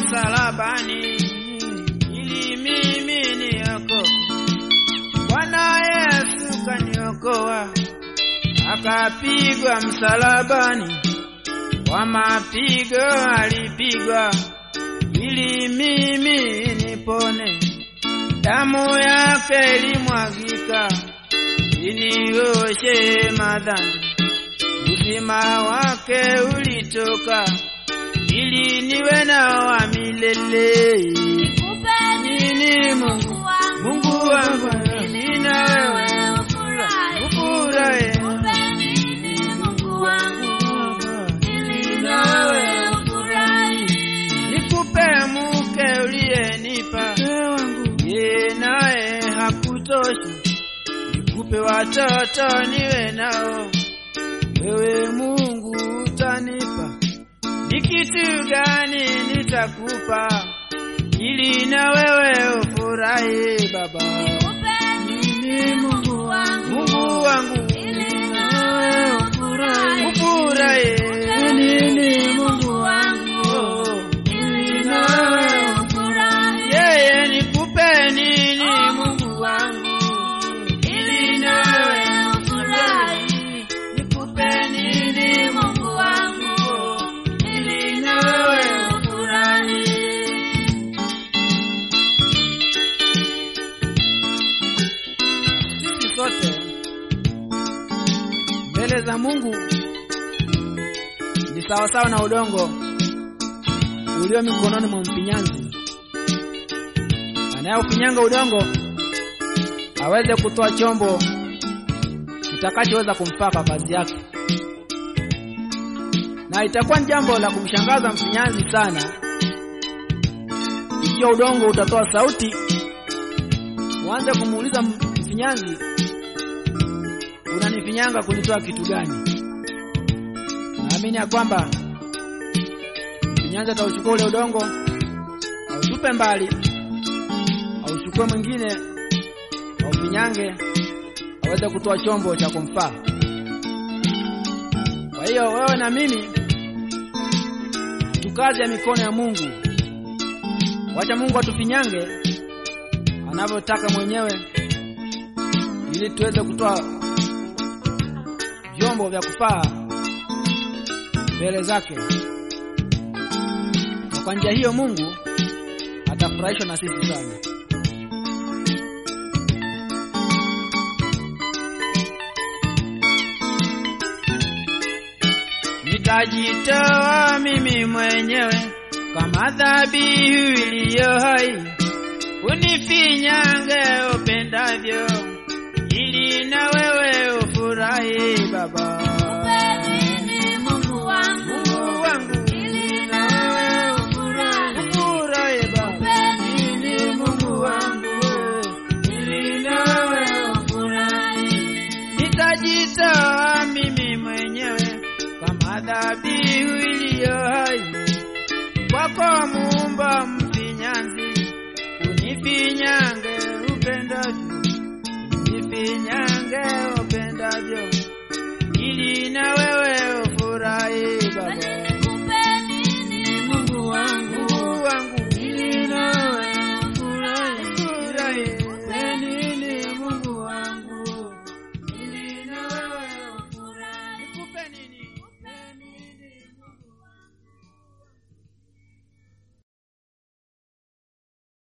msalabani ili mimi niokoke. Bwana Yesu kaniokoa, akapigwa msalabani, kwa mapigo alipigwa ili mimi nipone. Damu yake ilimwagika inioshe madhambi, uzima wake ulitoka ili niwe na wa milele. Nini Mungu, Mungu wangu, mimi na wewe ufurahi. Nikupe mke uliyenipa, ye naye hakutoshi. Nikupe watoto niwe nao, wewe Mungu utanipa. Ni kitu gani nitakupa ili na wewe ufurahi Baba? Nini Mungu wangu, Mungu wangu ufurahi. Nini Mungu wangu ili na wewe yeye nikupe nini Mungu wangu ili na wewe ufurahi. Nikupe nini Mungu wangu ili na wewe ufurahi. Sisi sote mbele za Mungu ni sawasawa na udongo ulio mikononi mwa mfinyanzi. Anayeufinyanga udongo aweze kutoa chombo kitakachoweza kumfaa kazi yake, na itakuwa ni jambo la kumshangaza mfinyanzi sana ikiwa udongo utatoa sauti, uanze kumuuliza mfinyanzi, unanifinyanga kunitoa kitu gani? Naamini ya kwamba mfinyanzi atauchukua ule udongo autupe mbali, auchukue mwingine aufinyange, aweze kutoa chombo cha kumfaa. Kwa hiyo wewe na mimi tukaze ya mikono ya Mungu, wacha Mungu atufinyange anavyotaka mwenyewe, ili tuweze kutoa vyombo vya kufaa mbele zake. Na kwa njia hiyo Mungu atafurahishwa na sisi sana. Nitajitoa mimi mwenyewe kama dhabihu iliyo hai, unifinyange upendavyo, ili na wewe ufurahi Baba. Mungu wangu, ili na wewe ufurahi Baba. Ili Mungu wangu, ili na wewe ufurahi. Nitajitoa mimi mwenyewe kama dhabihu iliyo hai kwako, Muumba mfinyanzi, unifinyange upendavyo, unifinyange upendavyo, ili na wewe